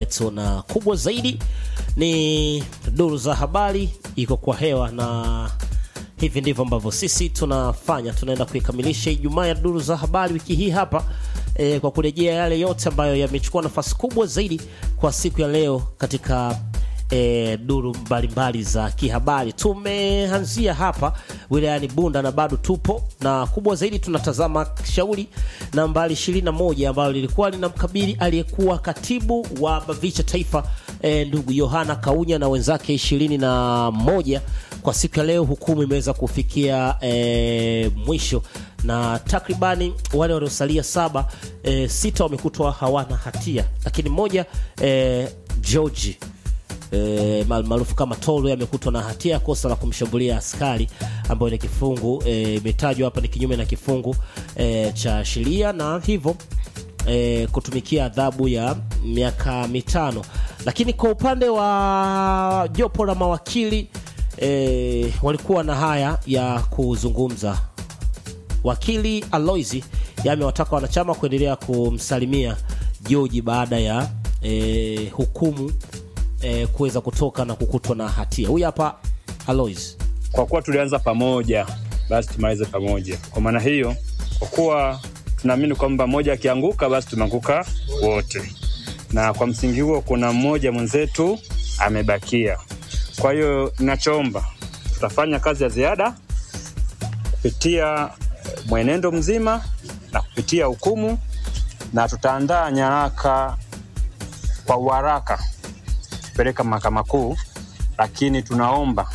na kubwa zaidi ni duru za habari iko kwa hewa na hivi ndivyo ambavyo sisi tunafanya tunaenda kuikamilisha ijumaa ya duru za habari wiki hii hapa e, kwa kurejea yale yote ambayo yamechukua nafasi kubwa zaidi kwa siku ya leo katika e, duru mbalimbali za kihabari tumeanzia hapa wilayani bunda na bado tupo na kubwa zaidi tunatazama shauri nambari 21 ambalo lilikuwa linamkabili aliyekuwa katibu wa bavicha taifa e, ndugu yohana kaunya na wenzake ishirini na moja kwa siku ya leo hukumu imeweza kufikia e, mwisho na takribani wale waliosalia saba e, sita wamekutwa hawana hatia lakini mmoja e, georgi e, maarufu kama Tolo amekutwa na hatia ya kosa la kumshambulia askari ambayo ni kifungu imetajwa e, hapa ni kinyume na kifungu e, cha sheria na hivyo e, kutumikia adhabu ya miaka mitano. Lakini kwa upande wa jopo la mawakili e, walikuwa na haya ya kuzungumza. Wakili Aloisi amewataka wanachama kuendelea kumsalimia Joji baada ya e, hukumu e, kuweza kutoka na kukutwa na hatia. Huyu hapa Alois. Kwa kuwa tulianza pamoja, basi tumalize pamoja. Kwa maana hiyo, kwa kuwa tunaamini kwamba mmoja akianguka, basi tumeanguka wote, na kwa msingi huo kuna mmoja mwenzetu amebakia. Kwa hiyo ninachoomba, tutafanya kazi ya ziada kupitia mwenendo mzima na kupitia hukumu, na tutaandaa nyaraka kwa uharaka kupeleka mahakama kuu, lakini tunaomba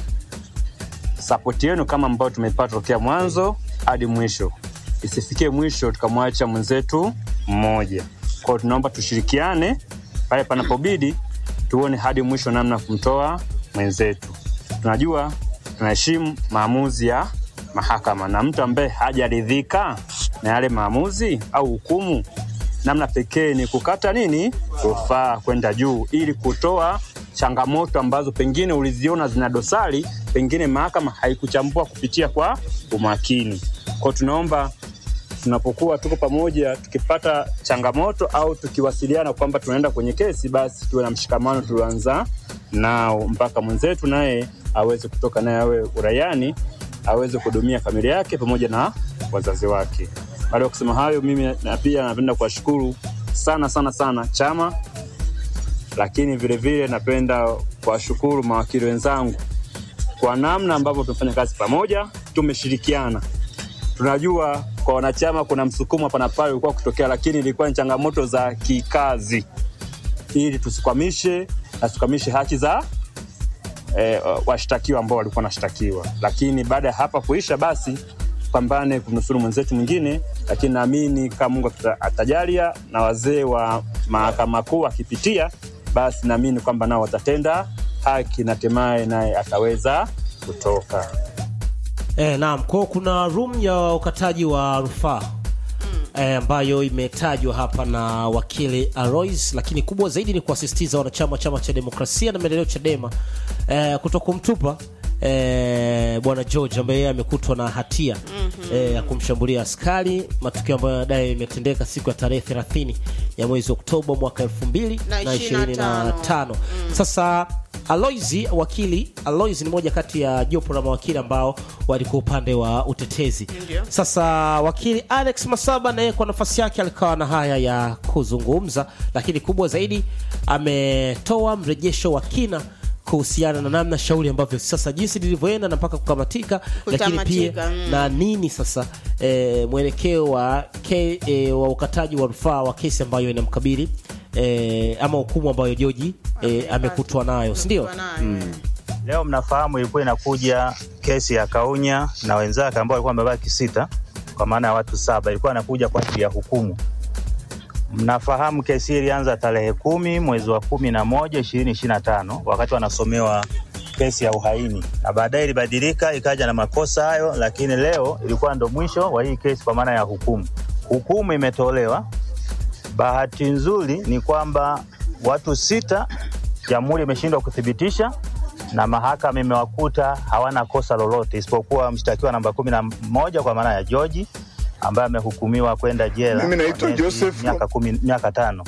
sapoti yenu kama ambayo tumepata tokea mwanzo hadi mwisho, isifikie mwisho tukamwacha mwenzetu mmoja. Kwao tunaomba tushirikiane pale panapobidi, tuone hadi mwisho namna kumtoa mwenzetu. Tunajua tunaheshimu maamuzi ya mahakama, na mtu ambaye hajaridhika na yale maamuzi au hukumu namna pekee ni kukata nini rufaa kwenda juu ili kutoa changamoto ambazo pengine uliziona zina dosari, pengine mahakama haikuchambua kupitia kwa umakini. Kwao tunaomba tunapokuwa tuko pamoja, tukipata changamoto au tukiwasiliana kwamba tunaenda kwenye kesi, basi tuwe na mshikamano tulioanza nao mpaka mwenzetu naye aweze kutoka naye awe uraiani, aweze kuhudumia familia yake pamoja na wazazi wake. Baada ya kusema hayo, mimi na pia napenda kuwashukuru sana sana sana chama, lakini vilevile napenda kuwashukuru mawakili wenzangu kwa namna ambavyo tumefanya kazi pamoja, tumeshirikiana. Tunajua kwa wanachama kuna msukumo hapa na pale ulikuwa kutokea, lakini ilikuwa ni changamoto za kikazi, ili tusikwamishe na tusikwamishe haki za eh, washtakiwa ambao walikuwa wanashtakiwa. Lakini baada ya hapa kuisha, basi pambane kumnusuru mwenzetu mwingine, lakini naamini kama Mungu atajalia na wazee wa mahakama kuu akipitia, basi naamini kwamba nao watatenda haki na hatimaye naye ataweza kutoka. E, naam, kwao kuna room ya ukataji wa rufaa e, ambayo imetajwa hapa na wakili Alois, lakini kubwa zaidi ni kuasisitiza wanachama wa chama cha demokrasia na maendeleo Chadema e, kutokumtupa E, bwana George ambaye yeye amekutwa na hatia mm-hmm. e, ya kumshambulia askari, matukio ambayo baadaye imetendeka siku ya tarehe 30 ya mwezi Oktoba mwaka 2025. Mm. Sasa Aloisi, wakili Aloisi ni moja kati ya jopo la mawakili ambao walikuwa upande wa utetezi. Ndiyo. Sasa wakili Alex Masaba naye kwa nafasi yake alikawa na haya ya kuzungumza, lakini kubwa zaidi ametoa mrejesho wa kina kuhusiana na namna shauri ambavyo sasa jinsi lilivyoenda na mpaka kukamatika, lakini pia Kutamatika, mm. na nini sasa e, mwelekeo wa, ke, e, wa ukataji wa rufaa wa kesi ambayo inamkabili e, ama hukumu ambayo Joji e, amekutwa nayo, si ndio? Mm. Leo mnafahamu ilikuwa inakuja kesi ya Kaunya na wenzake ambao walikuwa wamebaki sita, kwa maana ya watu saba, ilikuwa inakuja kwa ajili ya hukumu. Mnafahamu kesi hii ilianza tarehe kumi mwezi wa kumi na moja ishirini ishirini na tano wakati wanasomewa kesi ya uhaini, na baadaye ilibadilika ikaja na makosa hayo, lakini leo ilikuwa ndo mwisho wa hii kesi kwa maana ya hukumu. Hukumu imetolewa. Bahati nzuri ni kwamba watu sita jamhuri imeshindwa kuthibitisha na mahakama imewakuta hawana kosa lolote isipokuwa mshtakiwa namba kumi na moja kwa maana ya George ambaye amehukumiwa kwenda jela Mimi naitwa kwa miezi Joseph. miaka kumi, miaka tano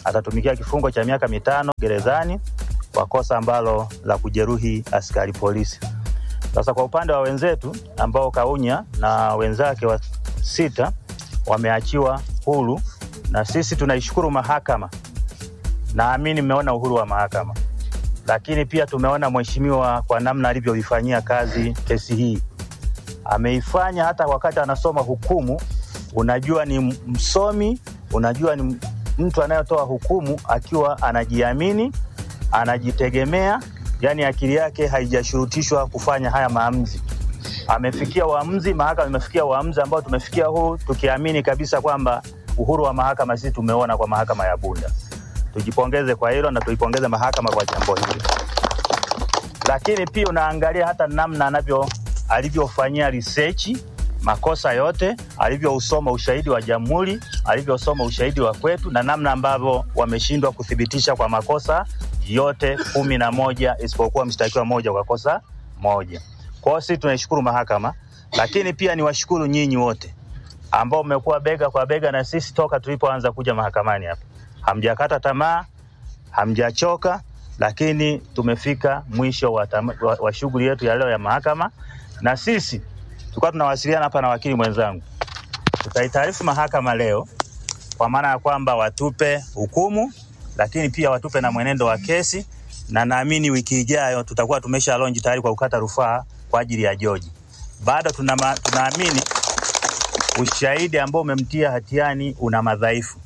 atatumikia kifungo cha miaka mitano gerezani kwa kosa ambalo la kujeruhi askari polisi. Sasa kwa upande wa wenzetu ambao Kaunya na wenzake wa sita wameachiwa huru, na sisi tunaishukuru mahakama. Naamini mmeona uhuru wa mahakama, lakini pia tumeona mheshimiwa kwa namna alivyoifanyia kazi kesi hii. Ameifanya hata wakati anasoma hukumu, unajua ni msomi, unajua ni mtu anayetoa hukumu akiwa anajiamini, anajitegemea, yani akili yake haijashurutishwa kufanya haya maamuzi. Amefikia uamuzi, mahakama imefikia uamuzi ambao tumefikia huu tukiamini kabisa kwamba uhuru wa mahakama sisi tumeona kwa mahakama ya Bunda. Tujipongeze kwa hilo na tuipongeze mahakama kwa jambo hili, lakini pia unaangalia hata namna anavyo alivyofanyia research makosa yote, alivyousoma ushahidi wa jamhuri, alivyosoma ushahidi wa kwetu, na namna ambavyo wameshindwa kuthibitisha kwa makosa yote kumi na moja isipokuwa mshtakiwa moja kwa kosa moja. Kwa hiyo sisi tunaishukuru mahakama, lakini pia niwashukuru nyinyi wote ambao mmekuwa bega kwa bega na sisi toka tulipoanza kuja mahakamani hapa. Hamjakata tamaa, hamjachoka, lakini tumefika mwisho wa, tama- wa, wa shughuli yetu ya leo ya mahakama, na sisi tulikuwa tunawasiliana hapa na wakili mwenzangu, tutaitaarifu mahakama leo kwa maana ya kwamba watupe hukumu, lakini pia watupe na mwenendo wa kesi, na naamini wiki ijayo tutakuwa tumesha lonji tayari kwa kukata rufaa kwa ajili ya George. Bado tuna, tunaamini ushahidi ambao umemtia hatiani una madhaifu,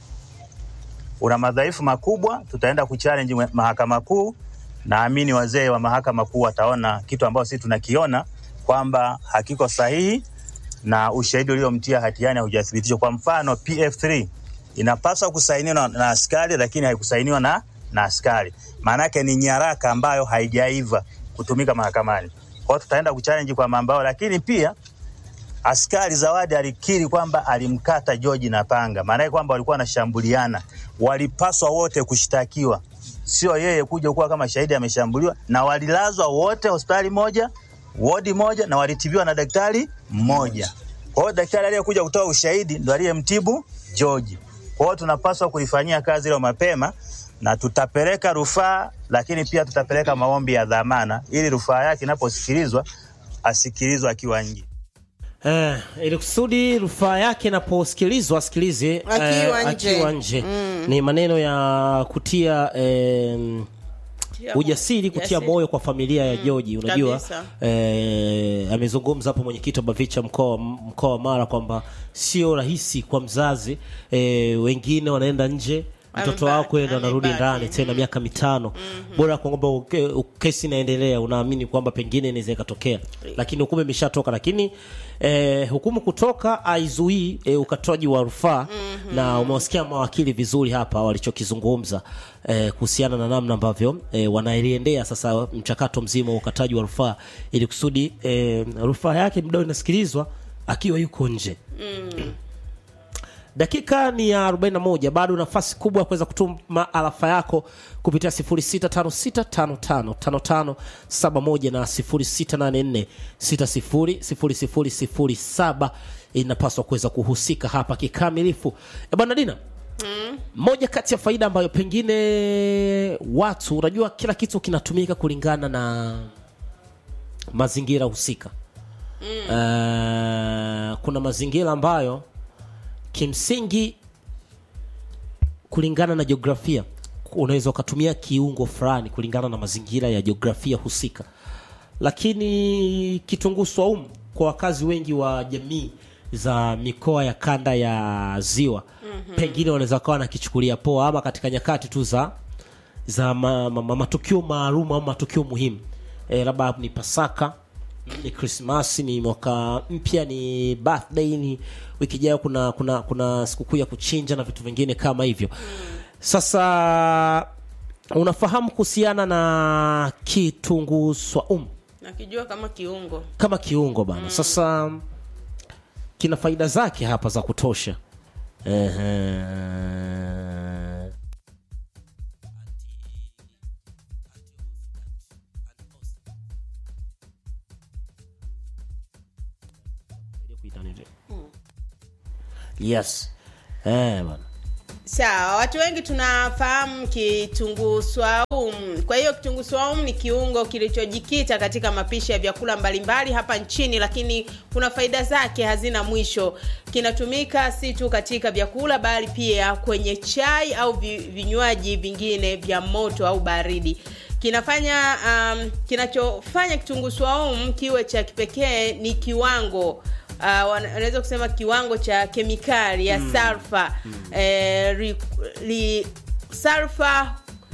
una madhaifu makubwa. Tutaenda kuchallenge mwe- mahakama kuu. Naamini wazee wa mahakama kuu wataona kitu ambacho sisi tunakiona kwamba hakiko sahihi na ushahidi uliomtia hatiani haujathibitishwa. Kwa mfano, PF3 inapaswa kusainiwa na, na askari lakini haikusainiwa na, na askari. Maana yake ni nyaraka ambayo haijaiva kutumika mahakamani. Kwa hiyo tutaenda kuchallenge kwa mambo hayo, lakini pia askari Zawadi alikiri kwamba alimkata George na panga, maanake kwamba walikuwa wanashambuliana. Walipaswa wote kushtakiwa, sio yeye kuja kuwa kama shahidi ameshambuliwa, na walilazwa wote hospitali moja, wodi moja, na walitibiwa na daktari mmoja. Kwa hiyo daktari aliyekuja kutoa ushahidi ndo aliyemtibu George. Kwa hiyo tunapaswa kulifanyia kazi hilo mapema na tutapeleka rufaa, lakini pia tutapeleka maombi ya dhamana ili rufaa yake inaposikilizwa asikilizwe akiwa nje. Eh, ili kusudi rufaa yake inaposikilizwa asikilize Akiwa eh, nje. akiwa nje. Ni maneno ya kutia eh, Tia ujasiri mo- kutia jasiri. moyo kwa familia ya George. Unajua kabisa. eh, amezungumza hapo mwenyekiti wa Bavicha mkoa wa- mkoa wa Mara kwamba sio rahisi kwa mzazi eh, wengine wanaenda nje mtoto Amebaki, wako kwenda anarudi amebaki. ndani tena miaka mitano bora kwamba uke- u- kesi inaendelea unaamini kwamba pengine inaweza ikatokea lakini hukumu imeshatoka lakini eh, hukumu kutoka aizuii eh, ukatoaji wa rufaa na umewasikia mawakili vizuri hapa walichokizungumza eh, kuhusiana na namna ambavyo eh, wanaliendea sasa mchakato mzima wa ukataji wa rufaa ili kusudi eh, rufaa yake mdao inasikilizwa akiwa yuko nje dakika ni ya 41 bado nafasi kubwa ya kuweza kutuma alafa yako kupitia 0656555571 na 0684600007 inapaswa kuweza kuhusika hapa kikamilifu e bwana dina moja kati ya faida ambayo pengine watu unajua kila kitu kinatumika kulingana na mazingira husika Eh, kuna mazingira ambayo kimsingi kulingana na jiografia unaweza ukatumia kiungo fulani kulingana na mazingira ya jiografia husika lakini kitunguu swaumu kwa wakazi wengi wa jamii za mikoa ya kanda ya ziwa mm-hmm. pengine wanaweza kawa nakichukulia poa ama katika nyakati tu za za ma, ma, ma, matukio maalum au matukio muhimu e, labda ni pasaka ni krismasi ni mwaka mpya ni birthday ni wiki ijayo kuna kuna kuna sikukuu ya kuchinja na vitu vingine kama hivyo sasa unafahamu kuhusiana na kitunguu swaumu nakijua kama kiungo kama kiungo bana sasa kina faida zake hapa za kutosha Ehe. yes eh bana Sawa, watu wengi tunafahamu kitunguu swaumu. Kwa hiyo kitunguu swaumu ni kiungo kilichojikita katika mapishi ya vyakula mbalimbali hapa nchini, lakini kuna faida zake hazina mwisho. Kinatumika si tu katika vyakula, bali pia kwenye chai au vi- vinywaji vingine vya moto au baridi. Kinafanya um, kinachofanya kitunguu swaumu kiwe cha kipekee ni kiwango uh, wanaweza kusema kiwango cha kemikali ya sulfa eh, ri, ri, sulfa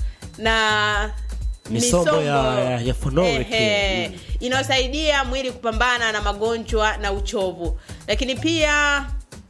na Misombo ya- ya- ya phenolic. Ehe, inayosaidia mwili kupambana na magonjwa na uchovu lakini pia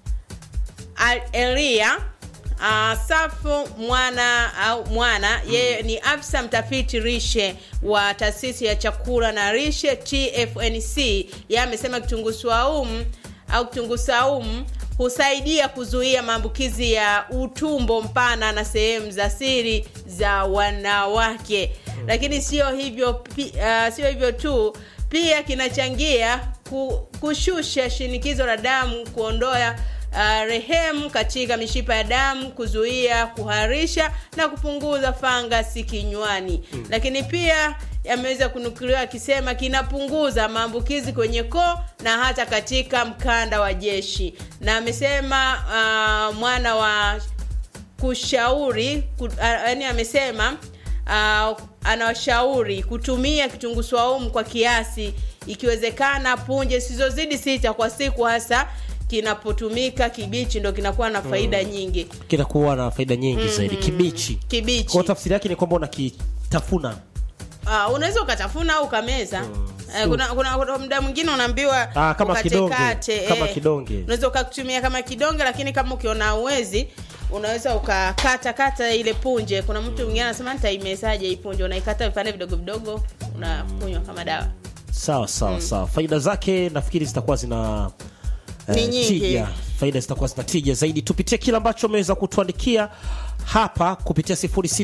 Al- Elia uh, Safu mwana au mwana yeye ni afisa mtafiti rishe wa taasisi ya chakula na rishe TFNC. Yeye amesema kitunguu swaumu au kitunguu saumu husaidia kuzuia maambukizi ya utumbo mpana na sehemu za siri za wanawake. Lakini sio hivyo pi, uh, sio hivyo tu, pia kinachangia ku, kushusha shinikizo la damu, kuondoa uh, rehemu katika mishipa ya damu, kuzuia kuharisha na kupunguza fangasi kinywani. Lakini pia yameweza kunukuliwa akisema kinapunguza maambukizi kwenye koo na hata katika mkanda wa jeshi, na amesema uh, mwana wa kushauri ku, yani amesema uh, anawashauri kutumia kitunguu swaumu kwa kiasi, ikiwezekana punje zisizozidi sita kwa siku, hasa kinapotumika kibichi, ndo kinakuwa na faida nyingi. kinakuwa na faida nyingi zaidi kibichi Kibichi kwa tafsiri yake ni kwamba unakitafuna uh, unaweza ukatafuna au ukameza Eh, kuna, kuna, kuna muda mwingine unaambiwa Ah, kama kidonge. ukatekate, Kama kidonge. unaweza ukatumia kama kidonge lakini kama ukiona uwezi unaweza ukakata kata ile punje kuna mtu mwingine anasema nitaimezaje hii punje unaikata vipande vidogo vidogo unakunywa kama dawa sawa sawa sawa faida zake nafikiri zitakuwa zina eh, Ni nyingi. tija faida zitakuwa zina tija zaidi tupitie kile ambacho ameweza kutuandikia hapa kupitia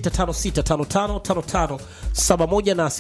0656555571 na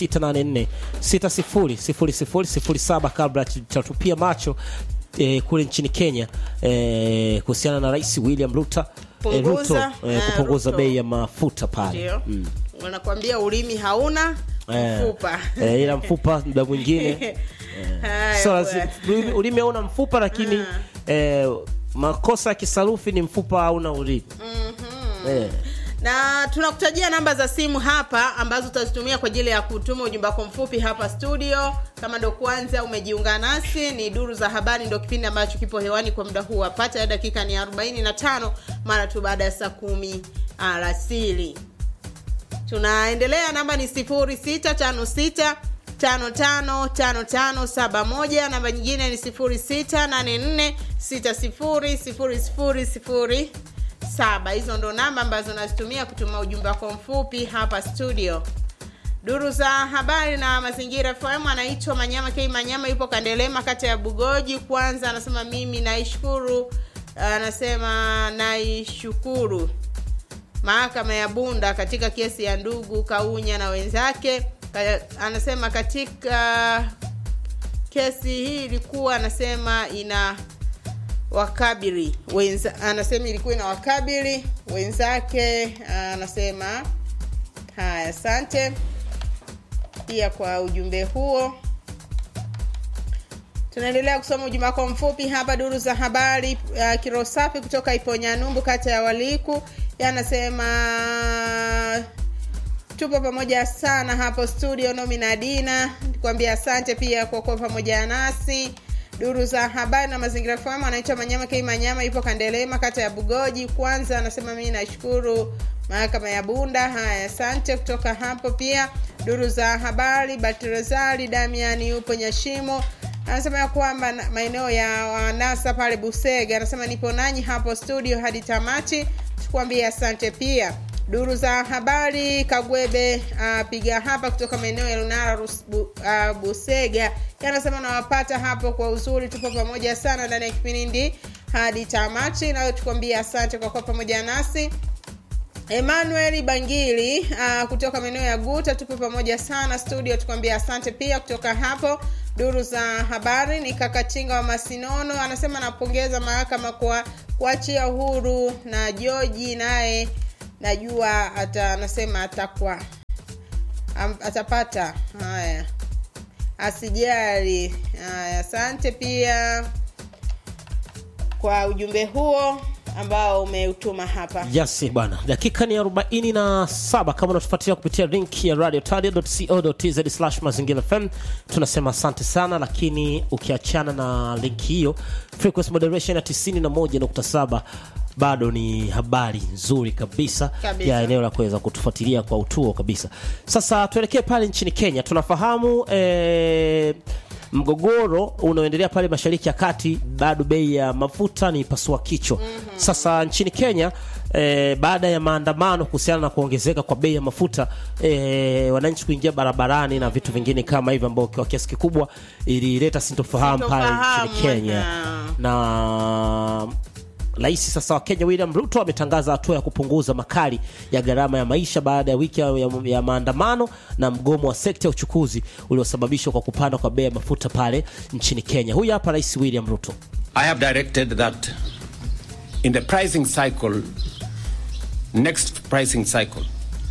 0684600007 kabla tutatupia macho eh, kule nchini Kenya eh, kuhusiana na Rais William Ruto eh, Ruto Punguza, eh, eh, kupunguza Ruto. bei ya mafuta pale ndio wanakwambia ulimi hauna Eh, mfupa eh, ila mfupa muda mwingine Haya, so, bwana. lazima- ulimi- ulimi hauna mfupa lakini eh, makosa ya kisarufi ni mfupa hauna ulimi eh, na tunakutajia namba za simu hapa ambazo utazitumia kwa ajili ya kutuma ujumbe wako mfupi hapa studio kama ndo kwanza umejiunga nasi ni duru za habari ndo kipindi ambacho kipo hewani kwa muda huu apata ya dakika ni 45 mara tu baada ya saa kumi alasiri tunaendelea namba ni 0656 555571 namba nyingine ni 0684600007 hizo ndo namba ambazo nazitumia kutuma ujumbe wako mfupi hapa studio duru za habari na mazingira fm anaitwa manyama k manyama yupo kandelema kata ya bugoji kwanza anasema mimi naishukuru anasema naishukuru mahakama ya Bunda katika kesi ya ndugu Kaunya na wenzake. Ka- Anasema katika kesi hii ilikuwa anasema ina wakabili wenza, anasema ilikuwa ina wakabili wenzake. Anasema haya, asante pia kwa ujumbe huo. Tunaendelea kusoma ujumbe wako mfupi hapa. Duru za habari uh, Kirosafi kutoka Iponyanumbu, kata ya Waliku, yanasema tupo pamoja sana hapo studio. Nomi na Dina kuambia asante pia kwa kuwa pamoja nasi. Duru za habari na mazingira fahamu, anaitwa Manyama K Manyama, yupo Kandelema, kata ya Bugoji. Kwanza anasema mimi nashukuru mahakama ya Bunda. Haya, asante kutoka hapo. Pia duru za habari, Batrezali Damiani yupo Nyashimo anasema ya kwamba na- maeneo ya wanasa pale Busega, anasema nipo nanyi hapo studio hadi tamati, tukuambia asante pia. Duru za habari Kagwebe uh, piga hapa kutoka maeneo ya Lunara Rus, bu, uh, Busega, anasema nawapata hapo kwa uzuri, tupo pamoja sana ndani ya kipindi hadi tamati, nayo tukuambia asante kwa kuwa pamoja nasi. Emmanuel Bangili uh, kutoka maeneo ya Guta, tupo pamoja sana studio, tukwambia asante pia kutoka hapo. duru za habari ni kakatinga wa masinono anasema anapongeza mahakama kwa kuachia huru na joji naye najua ata anasema atakuwa am, atapata haya asijali haya asante pia kwa ujumbe huo ambao umeutuma hapa Yes bwana, dakika ni 47. Kama unatufuatilia kupitia link ya radiotadia.co.tz slash mazingira FM, tunasema asante sana, lakini ukiachana na link hiyo, frequency moderation ya 91.7 bado ni habari nzuri kabisa, Kabisa. ya eneo la kuweza kutufuatilia kwa utuo kabisa. Sasa tuelekee pale nchini Kenya. Tunafahamu eh, mgogoro unaoendelea pale mashariki ya kati, bado bei ya mafuta ni pasua kichwa. Sasa nchini Kenya eh, baada ya maandamano kuhusiana na kuongezeka kwa bei ya mafuta eh, wananchi kuingia barabarani na vitu vingine kama hivyo, ambao kwa kiasi kikubwa ilileta sintofahamu pale Sintofahamu, nchini Kenya aha. na Rais sasa wa Kenya William Ruto ametangaza hatua ya kupunguza makali ya gharama ya maisha baada ya wiki ya, ya, ya maandamano na mgomo wa sekta ya uchukuzi uliosababishwa kwa kupanda kwa bei ya mafuta pale nchini Kenya. Huyu hapa Rais William Ruto. I have directed that in the pricing cycle, next pricing cycle,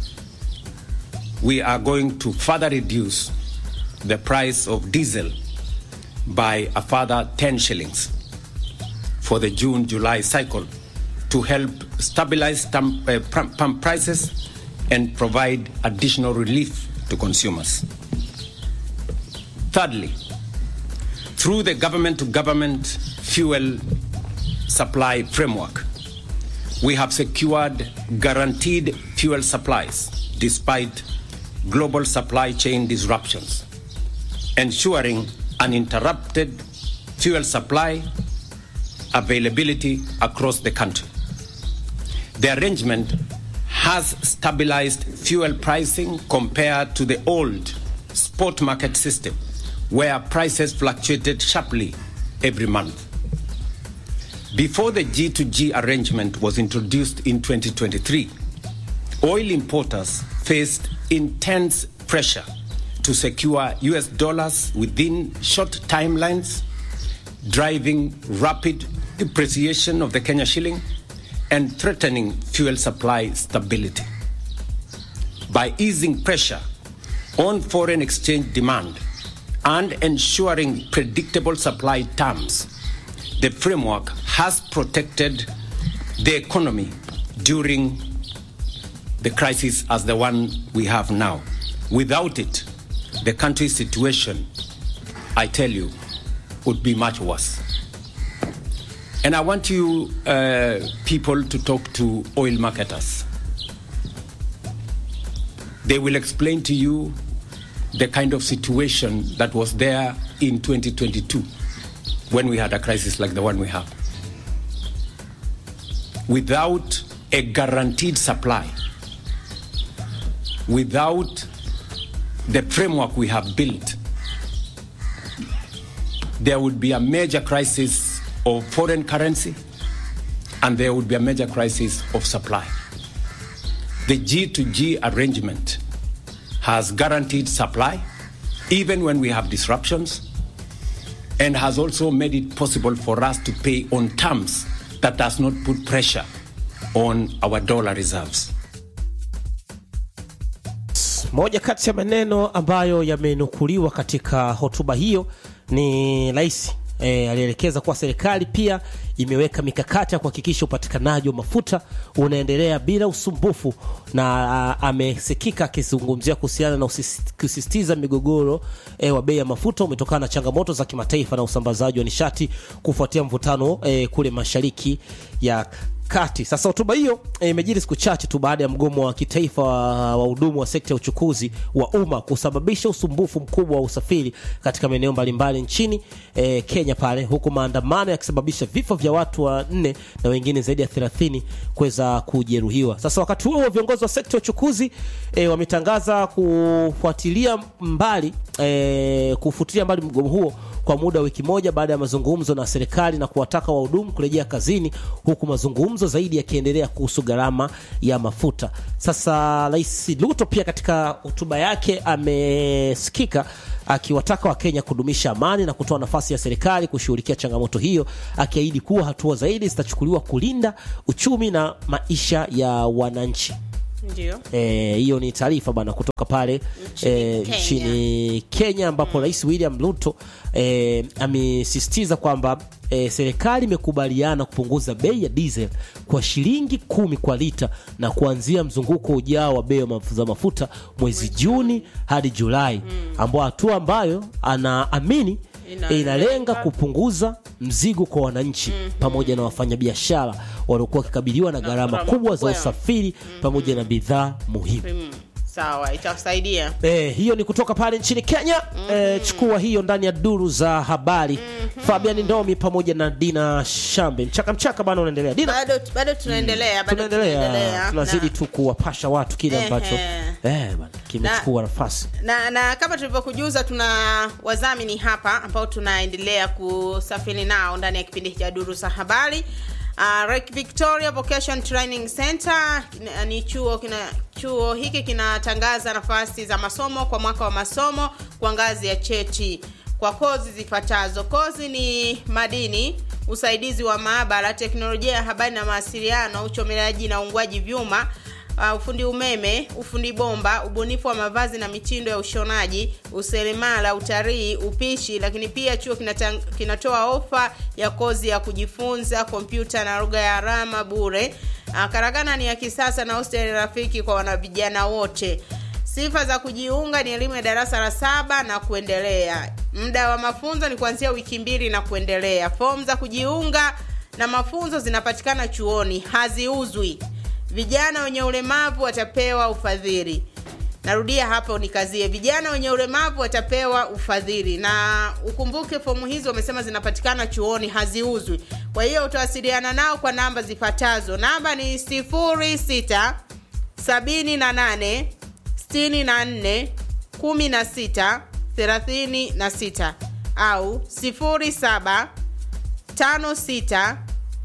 we are going to further reduce the price of diesel by a further 10 shillings for the June July cycle to help stabilize tam- uh, pump pump prices and provide additional relief to consumers. Thirdly, through the government to government fuel supply framework, we have secured guaranteed fuel supplies despite global supply chain disruptions, ensuring uninterrupted fuel supply availability across the country. The arrangement has stabilized fuel pricing compared to the old spot market system, where prices fluctuated sharply every month. Before the G2G arrangement was introduced in 2023, oil importers faced intense pressure to secure US dollars within short timelines, driving rapid depreciation of the Kenya shilling and threatening fuel supply stability. By easing pressure on foreign exchange demand and ensuring predictable supply terms, the framework has protected the economy during the crisis as the one we have now. Without it, the country's situation, I tell you, would be much worse. And I want you uh, people to talk to oil marketers. They will explain to you the kind of situation that was there in 2022 when we had a crisis like the one we have. Without a guaranteed supply, without the framework we have built, there would be a major crisis of foreign currency and there would be a major crisis of supply. The G2G arrangement has guaranteed supply even when we have disruptions and has also made it possible for us to pay on terms that does not put pressure on our dollar reserves. Moja kati ya maneno ambayo yamenukuliwa katika hotuba hiyo ni rais e, alielekeza kuwa serikali pia imeweka mikakati ya kuhakikisha upatikanaji wa mafuta unaendelea bila usumbufu, na a, amesikika akizungumzia kuhusiana na usis- kusisitiza migogoro e, wa bei ya mafuta umetokana na changamoto za kimataifa na usambazaji wa nishati kufuatia mvutano e, kule mashariki ya kati. Sasa hotuba hiyo eh, imejiri siku chache tu baada ya mgomo wa kitaifa wa wahudumu wa sekta ya uchukuzi wa umma kusababisha usumbufu mkubwa wa usafiri katika maeneo mbalimbali nchini eh, Kenya pale, huku maandamano yakisababisha vifo vya watu wanne na wengine zaidi ya 30 kuweza kujeruhiwa. Sasa wakati huo viongozi wa sekta ya uchukuzi eh, wametangaza kufuatilia mbali eh, kufutilia mbali mgomo huo kwa muda wa wiki moja baada ya mazungumzo na serikali na kuwataka wahudumu kurejea kazini, huku mazungumzo zaidi yakiendelea kuhusu gharama ya mafuta. Sasa Rais Ruto pia katika hotuba yake amesikika akiwataka Wakenya kudumisha amani na kutoa nafasi ya serikali kushughulikia changamoto hiyo, akiahidi kuwa hatua zaidi zitachukuliwa kulinda uchumi na maisha ya wananchi. ndio Eh, hiyo ni taarifa bana kutoka pale Nchini eh, Kenya. nchini Kenya ambapo Rais William Ruto eh, amesisitiza kwamba eh, serikali imekubaliana kupunguza bei ya diesel kwa shilingi kumi kwa lita na kuanzia mzunguko ujao wa bei ya maf- za mafuta mwezi Juni hadi Julai, ambao hatua ambayo anaamini Inalenga- inalenga kupunguza mzigo kwa wananchi pamoja na wafanyabiashara waliokuwa wakikabiliwa na gharama gharama kubwa za kubwa ya- usafiri pamoja na bidhaa muhimu. Mm, sawa itasaidia Eh, hiyo ni kutoka pale nchini Kenya. Eh, chukua hiyo ndani ya duru za habari. Fabian Ndomi pamoja na Dina Shambe. Mchaka mchaka bana unaendelea. Dina bado bado tunaendelea bado tunaendelea. Tunazidi Na- tu kuwapasha watu kile Ehe. ambacho eh bana kimechukua nafasi. na, na kama tulivyokujuza tuna wadhamini hapa ambao tunaendelea kusafiri nao ndani ya kipindi cha duru za habari uh, Lake Victoria Vocation Training Center kina- ni chuo kina chuo hiki kinatangaza nafasi za masomo kwa mwaka wa masomo kwa ngazi ya cheti kwa kozi zifuatazo kozi ni madini usaidizi wa maabara teknolojia ya habari na mawasiliano uchomeleaji na uungwaji vyuma uh, ufundi umeme ufundi bomba ubunifu wa mavazi na mitindo ya ushonaji useremala utalii upishi lakini pia chuo kinata, kinatoa ofa ya kozi ya kujifunza kompyuta na lugha ya alama bure uh, karagana ni ya kisasa na hosteli rafiki kwa wanavijana wote sifa za kujiunga ni elimu ya darasa la saba na kuendelea muda wa mafunzo ni kuanzia wiki mbili na kuendelea fomu za kujiunga na mafunzo zinapatikana chuoni haziuzwi vijana wenye ulemavu watapewa ufadhili narudia hapo nikazie vijana wenye ulemavu watapewa ufadhili na ukumbuke fomu hizo wamesema zinapatikana chuoni haziuzwi kwa hiyo utawasiliana nao kwa namba zifuatazo namba ni 06 78 64 16 36 au 07 56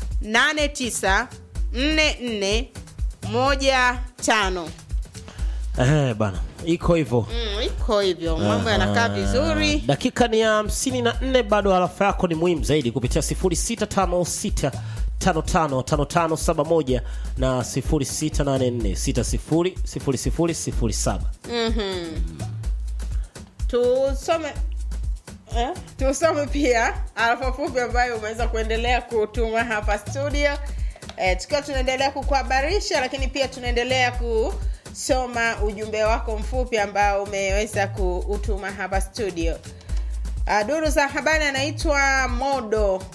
89 44 15 Eh bana. Iko hivyo. Mm, iko hivyo mambo yanakaa vizuri Dakika ni ya hamsini na nne bado harafa yako ni muhimu zaidi kupitia 0656 555571 na 0684600007. tusome eh? tusome pia arafa fupi ambayo umeweza kuendelea kutuma hapa studio eh, tukiwa tunaendelea kukuhabarisha lakini pia tunaendelea kusoma ujumbe wako mfupi ambao umeweza kuutuma hapa studio Uh, duru za habari anaitwa modo uh,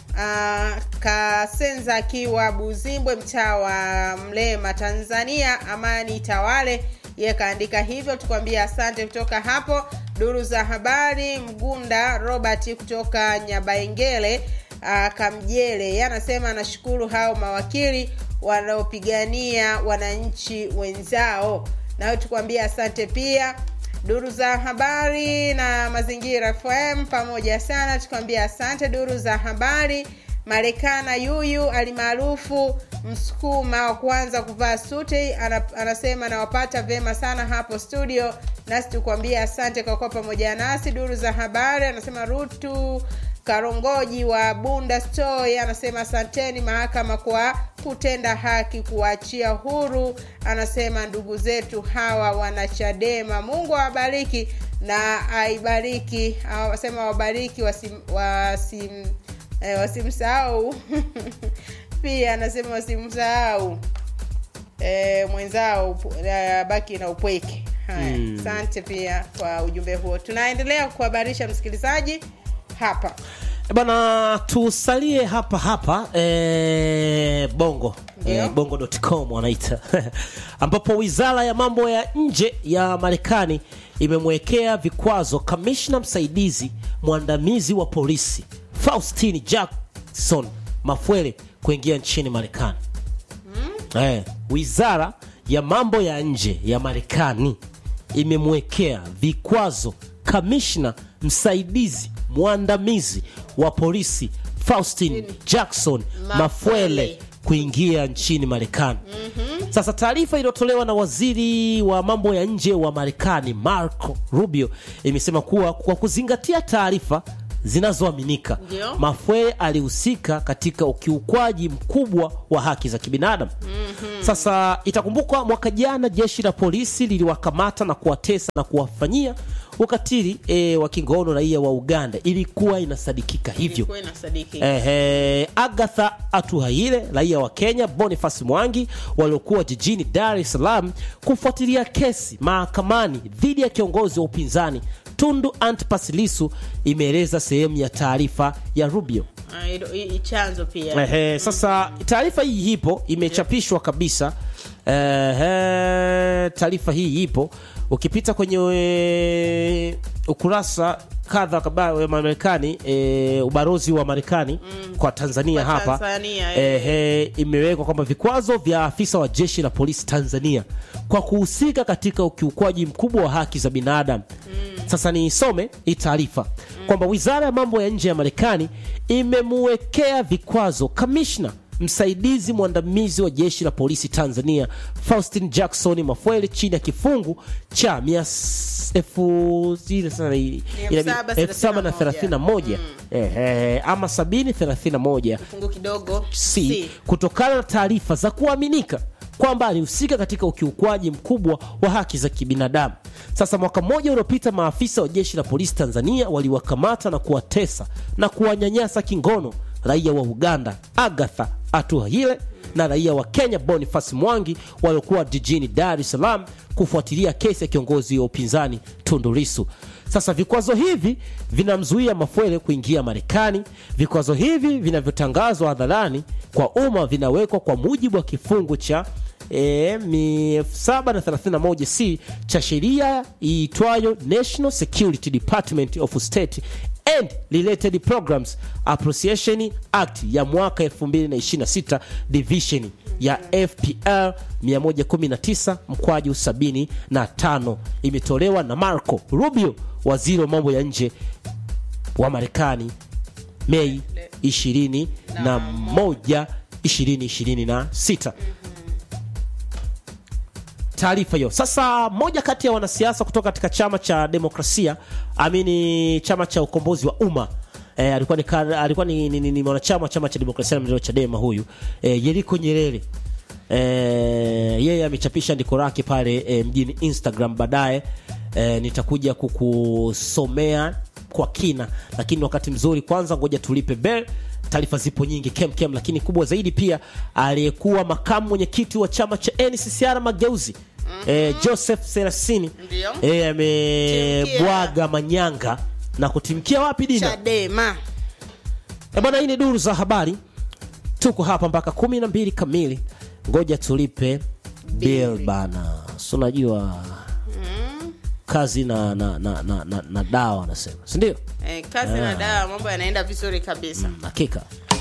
kasenza akiwa buzimbwe mtaa wa mlema tanzania amani tawale ye kaandika hivyo tukwambia asante kutoka hapo duru za habari mgunda robert kutoka nyabaengele uh, kamjele ye anasema anashukuru hao mawakili wanaopigania wananchi wenzao nayo tukwambia asante pia duru za habari na mazingira fm pamoja sana tukwambia asante duru za habari marekana yuyu alimaarufu msukuma wa kwanza kuvaa suti ana, anasema nawapata vyema sana hapo studio nasi tukwambia asante kwa kuwa pamoja nasi duru za habari anasema rutu karongoji wa bunda stoy anasema asanteni mahakama kwa kutenda haki kuwaachia huru anasema ndugu zetu hawa wanachadema mungu awabariki na aibariki wasema wabariki wasim, wasim, eh, wasimsahau pia anasema wasimsahau eh, mwenzao upu- eh, baki na upweke haya asante pia kwa ujumbe huo tunaendelea kuhabarisha msikilizaji hapa Eh, bana tusalie hapa hapa eh, bongo Ndio. eh, bongo.com wanaita ambapo wizara ya mambo ya nje ya marekani imemwekea vikwazo kamishna msaidizi mwandamizi wa polisi faustin jackson mafwele kuingia nchini marekani eh, wizara ya mambo ya nje ya marekani imemwekea vikwazo kamishna msaidizi mwandamizi wa polisi Faustin Jackson Mafwele kuingia nchini Marekani. Sasa taarifa iliyotolewa na waziri wa mambo ya nje wa Marekani Marco Rubio imesema kuwa kwa kuzingatia taarifa zinazoaminika Ndio. Mafwele alihusika katika ukiukwaji mkubwa wa haki za kibinadamu. Sasa itakumbukwa mwaka jana jeshi la polisi liliwakamata na kuwatesa na kuwafanyia ukatili e, wa kingono raia wa Uganda. Ilikuwa inasadikika hivyo. Ilikuwa inasadiki. Ehe, Agatha Atuhaire raia wa Kenya, Boniface Mwangi waliokuwa jijini Dar es Salaam kufuatilia kesi mahakamani dhidi ya kiongozi wa upinzani Tundu Antipas Lissu, imeeleza sehemu ya taarifa ya Rubio. Ah, ilo- i- i- chanzo pia Ehe, sasa taarifa hii ipo imechapishwa kabisa. Ehe, taarifa hii ipo ukipita kwenye e, ukurasa kadha kadha wa Marekani e, ubalozi wa Marekani kwa Tanzania Kwa hapa Tanzania, eh. ehe, imewekwa kwamba vikwazo vya afisa wa jeshi la polisi Tanzania kwa kuhusika katika ukiukwaji mkubwa wa haki za binadamu. Sasa niisome hii taarifa kwamba wizara ya mambo ya nje ya Marekani imemuwekea vikwazo kamishna msaidizi mwandamizi wa jeshi la polisi Tanzania Faustin Jackson Mafwele chini ya kifungu cha mia s- elfu zile sana hii- Elfu saba elfu saba na thelathini na moja Ehe, ama sabini thelathini na moja fungu kidogo C kutokana na taarifa za kuaminika kwamba alihusika katika ukiukwaji mkubwa wa haki za kibinadamu. Sasa mwaka mmoja uliopita, maafisa wa jeshi la polisi Tanzania waliwakamata na kuwatesa na kuwanyanyasa kingono raia wa Uganda Agatha Atuhaire na raia wa Kenya Boniface Mwangi waliokuwa jijini Dar es Salaam kufuatilia kesi ya kiongozi wa upinzani Tundu Lissu. Sasa vikwazo hivi vinamzuia Mafwele kuingia Marekani. Vikwazo hivi vinavyotangazwa hadharani kwa umma vinawekwa kwa mujibu wa kifungu cha e, 731 c cha sheria iitwayo National Security Department of State and Related Programs Appropriation Act ya mwaka 2026 division ya FPR 119 mkwaju 75 imetolewa na Marco Rubio, waziri wa mambo ya nje wa Marekani Mei 21 2026 taarifa hiyo. Sasa moja kati ya wanasiasa kutoka katika chama cha demokrasia amini chama cha ukombozi wa umma e, alikuwa ni, kar- alikuwa ni, ni, ni, ni mwanachama wa chama cha demokrasia na maendeleo Chadema huyu e, Yeriko Nyerere e, yeye amechapisha andiko lake pale e, mjini Instagram. Baadaye e, nitakuja kukusomea kwa kina, lakini wakati mzuri kwanza, ngoja tulipe bell taarifa zipo nyingi kem kem, lakini kubwa zaidi pia aliyekuwa makamu mwenyekiti wa chama cha NCCR Mageuzi eh, Joseph Serasini Ndio. eh, amebwaga manyanga na kutimkia wapi Dina? Chadema Eh, bwana, hii ni duru za habari, tuko hapa mpaka kumi na mbili kamili. Ngoja tulipe bill bana, si unajua kazi na, na, na, na, na, na dawa anasema, si ndio? eh, kazi na dawa mambo yanaenda vizuri kabisa Hakika